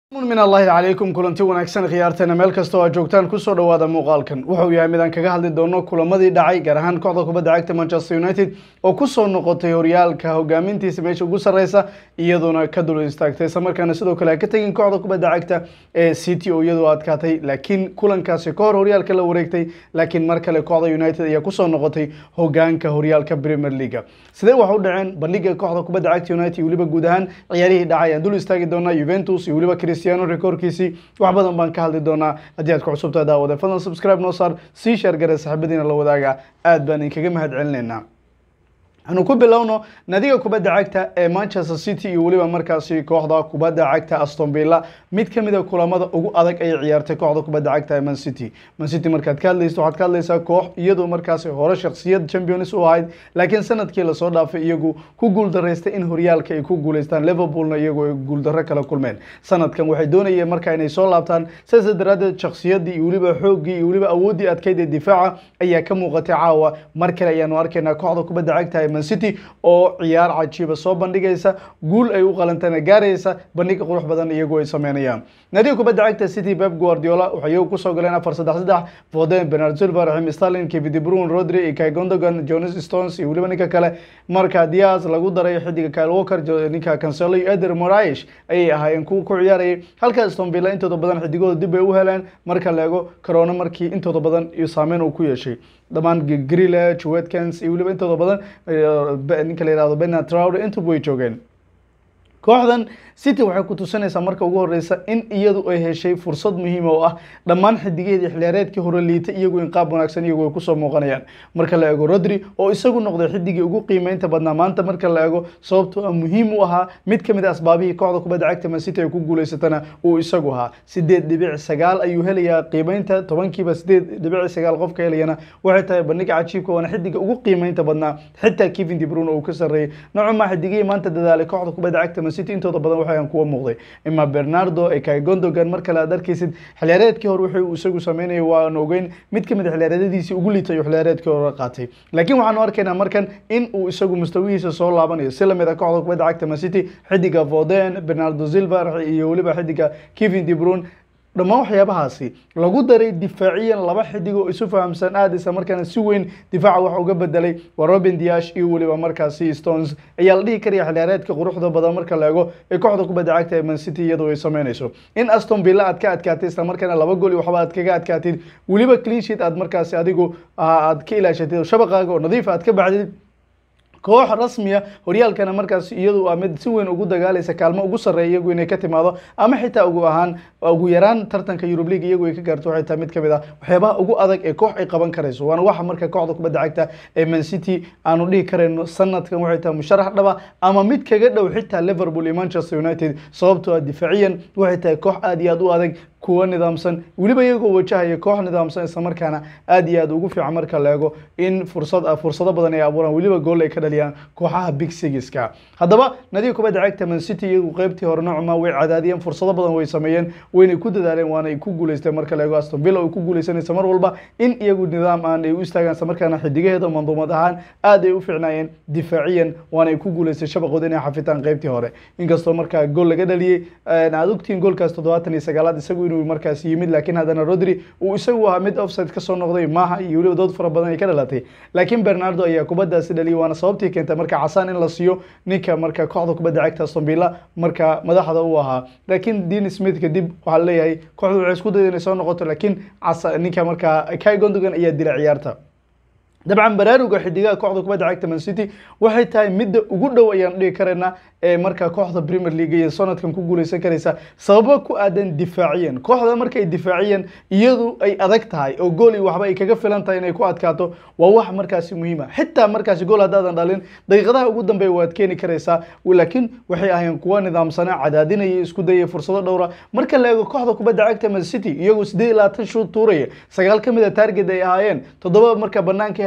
min allahi calaykum kulanti wanaagsan khiyaarteena meel kasta oo aad joogtaan kusoo dhawaada muuqaalkan wuxuu yahay midaan kaga hadli doono kulamadii dhacay gaar ahaan kooxda kubadda cagta manchester united oo kusoo noqotay horyaalka hogaamintiisa meesha ugu sarreysa iyaduna ka dul istaagtay isla markaana sidoo kale ka tegin kooxda kubadda cagta ee city oo iyadu adkaatay laakiin kulankaasi ka hor horyaalka la wareegtay laakiin mar kale kooxda united ayaa kusoo noqotay hogaanka horyaalka premier leaga sidee wax u dhaceen bandhiga kooxda kubadda cagta united iyo weliba guud ahaan ciyaarihii dhacay aan dul istaagi doonaa juventus iyo weliba cristiano rekoorkiisii wax badan baan ka hadli doonaa haddii aad ku cusubtahay daawade fadlan subscribe noo saar sii sheer gare saxiibadiina la wadaaga aad baan idinkaga mahad celinaynaa anu ku bilowno nadiga kubadda cagta ee manchester city iyo weliba markaasi kooxda kubadda cagta aston villa mid ka mid a kulamada ugu adag ay ciyaartay kooxda kubadda cagta ee man city man city markaad ka hadlayso waxaad ka hadlaysaa koox iyadoo markaasi hore shakhsiyad champions u ahayd laakiin sanadkii lasoo dhaafay iyagu ku guuldaraystay in horyaalka ay ku guuleystaan liverpoolna iyagu ay guuldarro kala kulmeen sanadkan waxay doonayeen marka inay soo laabtaan sidaas daraadeed shakhsiyaddii iyo weliba xooggii iyo weliba awooddii adkayd ee difaaca ayaa ka muuqatay caawa mar kale ayaanu arkaynaa kooxda kubadda cagta ee city oo ciyaar cajiiba soo bandhigaysa guul ay u qalantana gaaraysa bandhig qurux badan iyagu ay sameynayaan nadiga kubadda cagta city pep guardiola waxay iyagu kusoo galeen afar saddex saddex foden bernard silva raxim sterling kevin de bruyne rodri iyo kai gondogan jonas stones iyo weliba ninka kale marka diaz lagu daray xidiga kyle walker ninka cancelo iyo eder moraes ayay ahaayeen kuwa ku ciyaarayay halka aston villa intooda badan xidigooda dib ay u heleen marka la eego corona markii intooda badan iyo saameyn uu ku yeeshay dhammaan grillage watkins iyo weliba intooda badan ninka la yihahdo bernard traure intuba way joogeen kooxdan city waxay ku tusinaysaa marka ugu horeysa in iyadu ay heshay fursad muhiima oo ah dhammaan xidigeedii xiliyaareedkii hore liitay iyagu in qaab wanaagsan iyagu ay kusoo muuqanayaan marka la eego rodri oo isagu noqday xidigii ugu qiimeynta badnaa maanta marka la eego sababtoo ah muhiim u ahaa mid kamid a asbaabihii kooxda kubadda cagta man city ay ku guuleysatana uu isagu ahaa sideed dhibic sagaal ayuu helayaa qiimeynta tobankiiba sideed dhibic sagaal qofka helayana waxay tahay bandhiga cajiibka waana xidiga ugu qiimeynta badnaa xitaa kevin de bruyne uu ka sarreeyay noocuma xidigihii maanta dadaalay kooxda kubadda cagta city intooda badan waxaan kuwa muuqday ima bernardo ekay gondogan mar kale aad arkaysid xiliyaareedkii hore wixii uu isagu sameynayay waan ogeyn mid kamid a xiliyaareedadiisii ugu liitay oo xiliyaareedkii hore qaatay laakiin waxaanu arkaynaa markan in uu isagu mustawihiisa soo laabanayo si lamid a kooxda kubadda cagta man city xidiga foden bernardo silva iyo weliba xidiga kevin de bruyne dhammaan waxyaabahaasi lagu daray difaaciyan laba xidig oo isu fahamsan aad isla markaana si weyn difaaca wax uga bedelay waa robin diash iyo weliba markaasi stones ayaa la dhihi karaya xiliyaareedka quruxda badan marka la eego ee kooxda kubadda cagta ee man city iyadoo ay sameynayso in aston villa aad ka adkaatay isla markaana laba gol iyo waxba aad kaga adkaatid weliba clean sheet aad markaasi adigu aad ka ilaashatid shabaqaaga oo nadiif aad ka baxdid koox rasmiya horyaalkana markaas iyadu waa mid si weyn ugu dagaalaysa kaalmo ugu sarreeya iyagu inay ka timaado ama xitaa ugu ahaan ugu yaraan tartanka Europe League iyagu ay ka gaarto waxay tahay mid kamid ah waxyaabaha ugu adag ee koox ay qaban karayso waana waxa marka kooxda kubadda cagta ee Man City aanu dhihi karayno sanadkan waxay tahay musharax dhaba ama mid kaga dhow xitaa Liverpool iyo Manchester United sababtoo ah difaaciyan waxay tahay koox aad iyo aad u adag kuwa nidaamsan weliba iyagoo wajahaya koox nidaamsan isla markaana aad iyo aad ugu fiican marka la eego in fursad fursado badan ay abuuraan weliba gool ay ka dhaliyaan kooxaha big sigiska haddaba nadiga kubadda cagta man city iyagu qeybtii hore noocma way cadaadiyeen fursado badan way sameeyeen waynay ku dadaaleen waana ay ku guuleysteen marka la eego aston villa ay ku guuleysanaysa mar walba in iyagu nidaam aan ay u istaagaan isla markaana xidigaheeda manduumad ahaan aad ay u fiicnaayeen difaaciyan waana ay ku guuleystay shabaqooda inay xafitaan qeybtii hore inkastoo markaa gool laga dhaliyey aad ogtihiin goolkaas toddobaatan iyo sagaalaad isagu inuu markaas yimid laakiin haddana rodri uu isagu ahaa mid offside kasoo noqday maaha iyo weliba dood fara badan ay ka dhalatay laakiin bernardo ayaa kubaddaasi dhaliyay waana sababtii keentay marka casaan in la siiyo ninka marka kooxda kubadda cagta aston villa marka madaxda uu ahaa laakiin dean smith kadib waxaa leeyahay kooxdu waxay isku dayday inay soo noqoto laakiin ninka marka kai gondogan ayaa dila ciyaarta dabcan baraaruga xidigaha kooxda kubadda cagta man city waxay tahay midda ugu dhow ayaan dhihi karaynaa ee marka kooxda premier league iyo sanadkan ku guuleysan karaysa sababo ku aadan difaaciyan kooxda markay difaaciyan iyadu ay adag tahay oo gool iyo waxba ay kaga filan tahay inay ku adkaato waa wax markaasi muhiima xitaa markaasi gool haddaadan dhalin daqiiqadaha ugu dambeeya waad keeni karaysaa laakiin waxay ahayeen kuwa nidaamsana cadaadinaya isku dayaya fursado dhowra marka la eego kooxda kubadda cagta man city iyagu sideed iyo labaatan shuud tuuraya sagaal ka mid a target ay ahaayeen toddoba marka banaanka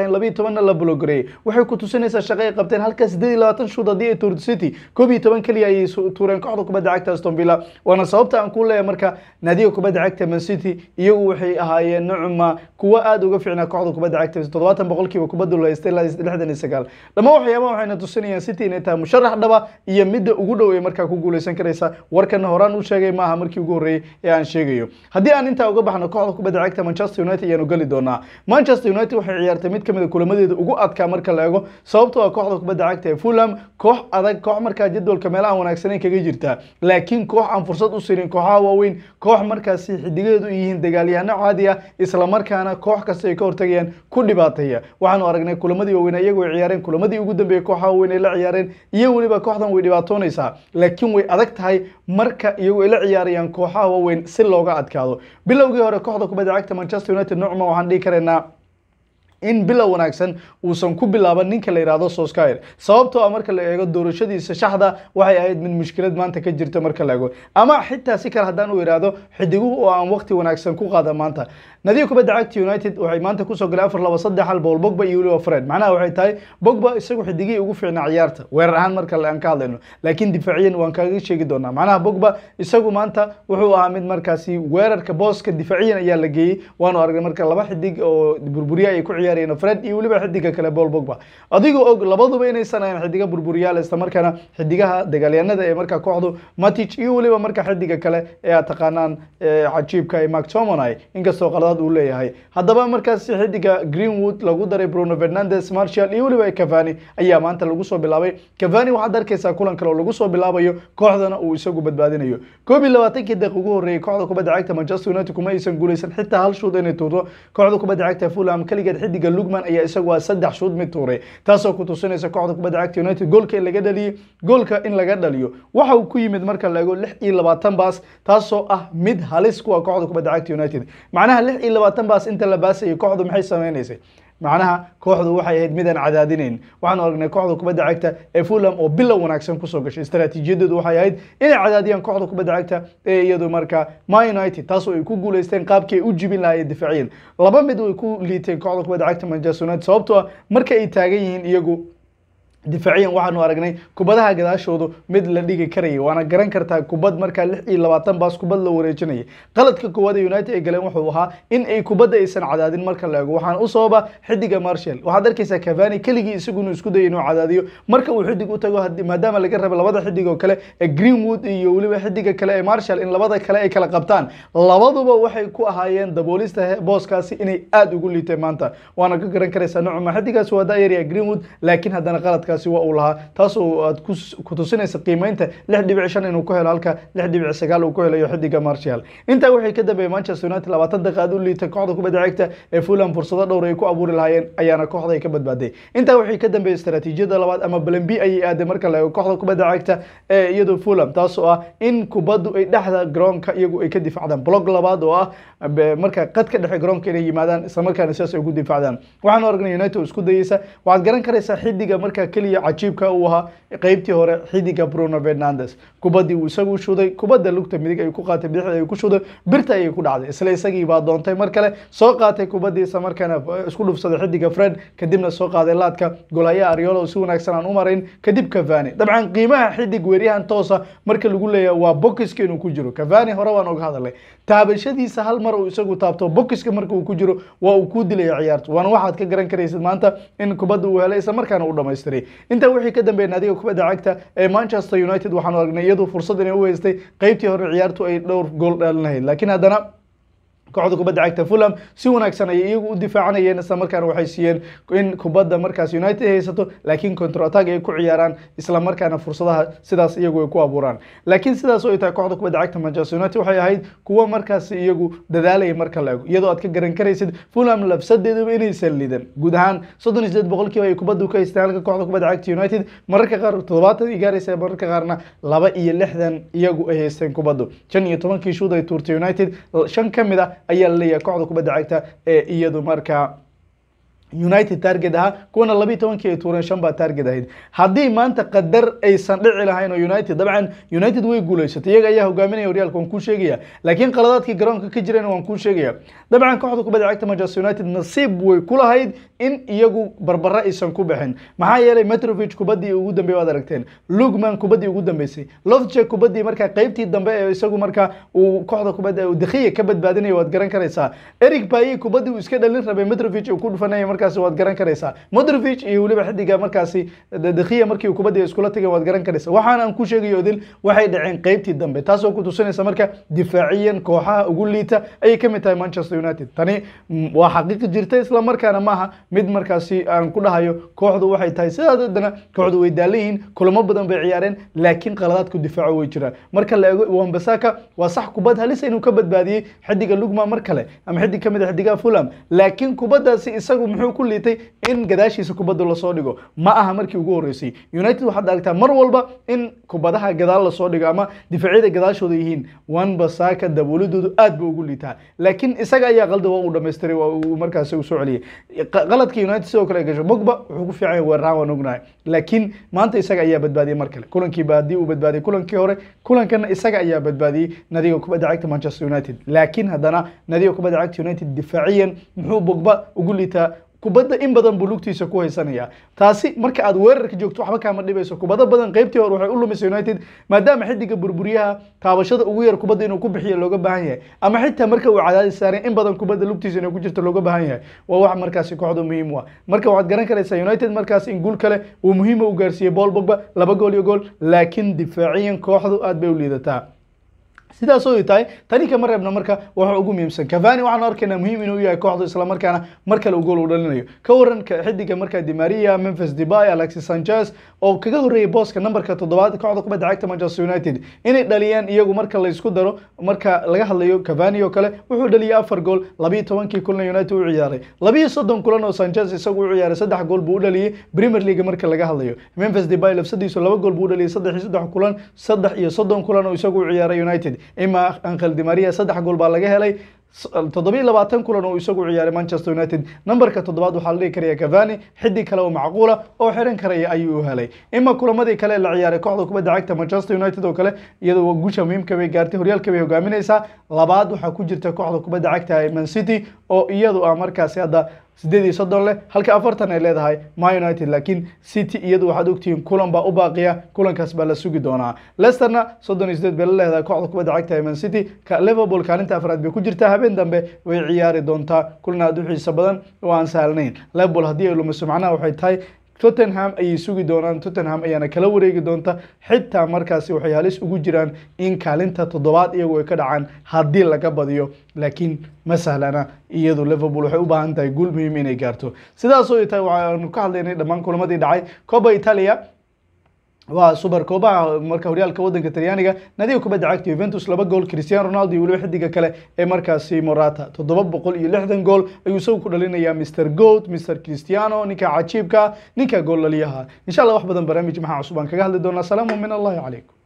ahayn labiyo tobanna la blogareeyey waxay ku tusinaysaa shaqo ay qabteen halka sideed iyo labaatan shoot haddii ay tuurto city koob iyo toban keliya ayay tuureen kooxda kubadda cagta aston villa waana sababta aan ku leeyahay marka naadiga kubadda cagta man city iyagu waxay ahaayeen nocma kuwa aada uga fiicnaa kooxda kubadda cagta toddobaatan boqolkiiba kubadda la haystay ilaa lixdan iyo sagaal dhammaan waxyaabaha waxayna tusinayaan city inay tahay musharax dhaba iyo midda ugu dhow ee markaa ku guuleysan karaysa warkana horaan u sheegay maaha markii ugu horreeyey ee aan sheegayo haddii aan intaa uga baxno kooxda kubadda cagta manchester united ayaanu geli doonaa manchester united waxay ciyaartay mid kamid a kulamadeeda ugu adkaa marka la eego sababtoo ah kooxda kubadda cagta ee fulham koox adag koox markaa jadwalka meelaha wanaagsaneyn kaga jirta laakiin koox aan fursad u siinin kooxaha waaweyn koox markaasi xidigadeedu yihiin dagaalyahano caadi ah islamarkaana koox kasta ay ka hortagayaan ku dhibaateeya waxaanu aragnay kulamadii waaweyn iyagu ay ciyaareen kulamadii ugu dambeeyey kooxaha waaweyn ay la ciyaareen iyo weliba kooxdan way dhibaatoonaysaa laakiin way adag tahay marka iyagu ay la ciyaarayaan kooxaha waaweyn si looga adkaado bilowgii hore kooxda kubadda cagta manchester united nocma waxaan dhihi karaynaa in bilow wanaagsan uusan ku bilaaban ninka la yidhaahdo soskyer sababtoo ah marka la eego doorashadiisa shaxda waxay ahayd mid mushkilad maanta ka jirta marka la eego ama xitaa si kale haddaan u idhaahdo xidiguhu oo aan waqti wanaagsan ku qaada maanta nadiga kubadda cagta united waxay maanta kusoo galay afar laba saddex hal bowl bogba iyo weliba fred macnaha waxay tahay bogba isagu xidigihii ugu fiicnaa ciyaarta weerar ahaan marka aan ka hadlayno laakiin difaaciyan waan kaaga sheegi doonaa macnaha bogba isagu maanta wuxuu ahaa mid markaasi weerarka booska difaaciyan ayaa la geeyey waanu aragnay marka laba xidig oo burburiya ay ku ciyaarayeen fred iyo weliba xidiga kale bol bogba adigoo og labaduba inaysan ahayn xidiga burburiyaal isla markaana xidigaha dagaalyanada ee marka kooxdu matic iyo weliba marka xidiga kale ee aad taqaanaan cajiibka ee mactomonai inkastoo qaladaad uu leeyahay haddaba markaasi xidiga greenwood lagu daray bruno fernandes marshall iyo weliba cavani ayaa maanta lagu soo bilaabay cavani waxaad arkaysaa kulan kale oo lagu soo bilaabayo kooxdana uu isagu badbaadinayo koob iyo labaatankii daqiiq ugu horreeyey kooxda kubadda cagta manchester united kuma aysan guuleysan xitaa hal shuud inay tuurto kooxda kubadda cagta fulham keligeed xidiga lugman ayaa isagu waa saddex shuud mid tuuray taasoo ku tusinaysa kooxda kubadda cagta united goolka in laga dhaliyey goolka in laga dhaliyo waxa uu ku yimid marka la eego lix iyo labaatan baas taasoo ah mid halis ku ah kooxda kubadda cagta united macnaha lix iyo labaatan baas inta la baasayay kooxdu maxay sameynaysay macnaha kooxdu waxay ahayd midaan cadaadinayn waxaanu aragnay kooxda kubadda cagta ee fulham oo bilow wanaagsan kusoo gashay istaraatiijiyadeedu waxay ahayd inay cadaadiyaan kooxda kubadda cagta ee iyadu marka ma united taasoo ay ku guuleysteen qaabkii ay u jibin lahaayeen difaaciyan laba mid way ku liiteen kooxda kubadda cagta manchester united sababtoo ah marka ay taagan yihiin iyagu difaaciyan waxaanu aragnay kubadaha gadaashoodu mid la dhigi karayay waana garan kartaa kubad markaa lix iyo labaatan baas kubad la wareejinayay qaladka koowaad ee united ay galeen wuxuu ahaa in ay kubadda aysan cadaadin marka la eego waxaan u sababa xidiga marshall waxaad arkaysaa cavani keligii isagunu isku dayay inuu cadaadiyo marka uu xidig u tago maadaama laga raba labada xidig oo kale ee greenwood iyo weliba xidiga kale ee marshall in labada kale ay kala qabtaan labaduba waxay ku ahaayeen daboolista booskaasi inay aada ugu liiteen maanta waana ka garan karaysaa nocuma xidigaasi waa daayarya greenwood laakiin haddana qaladka waa uu lahaa taasoo aad ku tusinaysa qiimeynta lix dhibic shan inuu ku helo halka lix dhibic sagaal uu ku helayo xidiga marshall intaa waxay ka dambeeyey manchester united labaatan daqiiq aad u liitay kooxda kubadda cagta ee fulham fursado dhowr ay ku abuuri lahaayeen ayaana kooxda ay ka badbaaday intaa waxay ka dambeeyey istaraatiijiyada labaad ama balan b ayay aaday marka la eego kooxda kubadda cagta ee iyadu fulham taasoo ah in kubaddu ay dhexda garoonka iyagu ay ka difacdaan blog labaad oo ah marka qad ka dhexe garoonka inay yimaadaan islamarkaana sidaas ay ugu difacdaan waxaanu aragnay united oo isku dayeysa waxaad garan karaysaa xidiga markaa keliya cajiibka uu ahaa qeybtii hore xidiga bruno fernandes kubaddii uu isagu shuday kubadda lugta midig ay ku qaatay bidixda ay ku shuday birta ayay ku dhacday isla isagii baa doontay mar kale soo qaatay kubaddii isla markaana isku dhufsaday xidiga fred kadibna soo qaaday laadka golaya ariolo si wanaagsan aan u marayn kadib cavani dabcan qiimaha xidig weeryahan toosa marka lagu leeyahay waa bokiska inuu ku jiro cavani hore waan oga hadalay taabashadiisa hal mar uu isagu taabto bokiska marka uu ku jiro waa uu ku dilaya ciyaarta waana waxaad ka garan karaysid maanta in kubadda uu helay isla markaana uu dhamaystiray intaa wixii ka dambeeyay naadiga kubadda cagta ee manchester united waxaanu aragnay iyadu fursad inay u haystay qeybtii hore ciyaartu ay dhowr gool dhalin lahayd laakiin haddana kooxda kubadda cagta fulham si wanaagsan ayay iyagu u difaacanayeen isla markaana waxay siiyeen in kubadda markaas united haysato laakiin counter attack ay ku ciyaaraan isla markaana fursadaha sidaas iyagu ay ku abuuraan laakiin sidaas oo ay tahay kooxda kubadda cagta manchester united waxay ahayd kuwo markaas iyagu dadaalaya marka la ego iyadoo aad ka garan karaysid fulham labsadeedaba inaysan lidan guud ahaan soddon iyo sideed boqolkiiba ay kubaddu ka haysteen halka kooxda kubadda cagta united mararka qaar toddobaatan ay gaaraysa mararka qaarna laba iyo lixdan iyagu ay haysteen kubaddu shan iyo tobankii shuud ay tuurtay united shan ka mid ah ayaa la leeyahay kooxda kubadda cagta ee iyadu markaa united target ahaa kuwana labiiy tobankii ay tuureen shan baa target ahayd haddii maanta qadar aysan dhici lahayn oo united dabcan united way guuleysatay iyaga ayaa hogaaminaya horyaalka waan kuu sheegaya laakiin qaladaadkii garoonka ka jireen waan kuu sheegaya dabcan kooxda kubadda cagta manchester united nasiib way ku lahayd in iyagu barbara aysan ku bixin maxaa yeelay metrovic kubaddii ugu dambeey waad aragteen lugman kubaddii ugu dambeysay lofje kubaddii markaa qeybtii dambe ee isagu markaa uu kooxda kubadda dakhiya ka badbaadinaya waad garan karaysaa eric baye kubaddii uu iska dhalin rabay metrovic uu ku dhufanaya markaasi waad garan karaysaa modrovic iyo weliba xidiga markaasi dakhiya markii uu kubaddii iskula tagay waad garan karaysaa waxaan aan ku sheegayo odil waxay dhaceen qeybtii dambe taasoo ku tusinaysa marka difaaciyan kooxaha ugu liita ayay ka mid tahay manchester united tani waa xaqiiqi jirta isla markaana maaha mid markaasi aan ku dhahayo kooxdu waxay tahay sidaas haddana kooxdu way daalan yihiin kulamo badan bay ciyaareen laakiin qaladaadku difaaco way jiraan marka la eego wambasaka waa sax kubad halisa inuu ka badbaadiyey xidiga lugma mar kale ama xidig ka mid a xidigaha fulham laakiin kubaddaasi isagu muxuu ku liitay in gadaashiisa kubadda lasoo dhigo ma aha markii ugu horreysay united waxaad aragtaa mar walba in kubadaha gadaal lasoo dhigo ama difaacyada gadaashooda yihiin wanbasaka daboolidoodu aad ba ugu liitaa laakiin isaga ayaa qalda waa uu dhamaystiray waa uu markaasi u soo celiyey qaladka united sidoo kale ay gasho mogba wuxuu ku fiican yahay weeraraan waan ognahay laakiin maanta isaga ayaa badbaadiyey mar kale kulankiiba haddii uu badbaadiyey kulankii hore kulankana isaga ayaa badbaadiyey nadiga kubadda cagta manchester united laakiin haddana nadiga kubadda cagta united difaaciyan muxuu bogba ugu liitaa kubadda in badan buu lugtiisa ku haysanaya taasi marka aad weerarka joogto waxba kaama dhibayso kubado badan qeybtii hore waxay u lumisay united maadaama xidiga burburyaha taabashada ugu yar kubadda inuu ku bixiyo looga baahan yahay ama xitaa marka uu cadaadis saaray in badan kubadda lugtiisa inay ku jirto looga baahan yahay waa wax markaasi kooxda muhiim u ah marka waxaad garan karaysaa united markaas in guul kale uu muhiima u gaarsiiyey bool bogba laba gool iyo gool laakiin difaaciyan kooxdu aad bay u liidataa sidaas oo tahay tani kama reebna marka waxa ugu muhiimsan cavani waxaan arkaynaa muhiim inuu yahay kooxdu isla markaana mar kale uu gool u dhalinayo ka waran xidiga marka Di Maria Memphis Depay Alexis Sanchez oo kaga horeeyay booska numberka toddobaad kooxda kubadda cagta Manchester United inay dhaliyaan iyagu marka la isku daro marka laga hadlayo Cavani oo kale wuxuu dhaliyay afar gool 12 kulan United u ciyaaray 22 kulan oo Sanchez isagu u ciyaaray saddex gool buu u dhaliyay Premier League marka laga hadlayo Memphis Depay lafsadiisu laba gool buu u dhaliyay saddex iyo saddex kulan saddex iyo soddon kulan oo isagu u ciyaaray United ima Angel Di Maria saddex gool baa laga helay toddobiyo labaatan kulan oo isagu ciyaaray Manchester United numberka toddobaad waxaa la dhihi karaya Cavani xidig kale oo macquula oo xiran karaya ayuu u helay ima kulamadii kale la ciyaaray kooxda kubadda cagta Manchester United oo kale iyadoo guusha muhiimka bay gaartay horyaalka bay hogaaminaysaa labaad waxaa ku jirta kooxda kubadda cagta Man City oo iyadu ah markaasi hadda sideed iyo soddon leh halka afartan ay leedahay ma united laakiin city iyadu waxaad ogtihiin kulan baa u baaqiya kulankaas baa la sugi doonaa lesterna soddon iyo sideed bay la leedahay kooxda kubadda cagta ee man city ka liverpool kaalinta afraad bay ku jirtaa habeen dambe way ciyaari doontaa kulan aad u xiiso badan oo aan sahlanayn liverpool haddii ay lumiso macnaha waxay tahay tottenham ayay sugi doonaan tottenham ayaana kala wareegi doonta xitaa markaasi waxay halis ugu jiraan in kaalinta toddobaad iyagu ay ka dhacaan haddii laga badiyo laakiin ma sahlana iyadu liverpool waxay u baahan tahay guul muhiim inay gaarto sidaas oo tahay waxaanu ka hadlaynay dhammaan kulamadii dhacay coba italia waa super koobaha marka horyaalka wadanka talyaaniga nadiga kubadda cagta Juventus laba gool Cristiano Ronaldo iyo weliba xidiga kale ee markaasi Morata toddoba boqol iyo lixdan gool ayuu isagu ku dhalinayaa Mr Goat Mr Cristiano ninka cajiibka ninka gool laliyaha insha Allah wax badan barnaamij maxaa cusub aan kaga hadli doonaa salaamu min Allah calaykum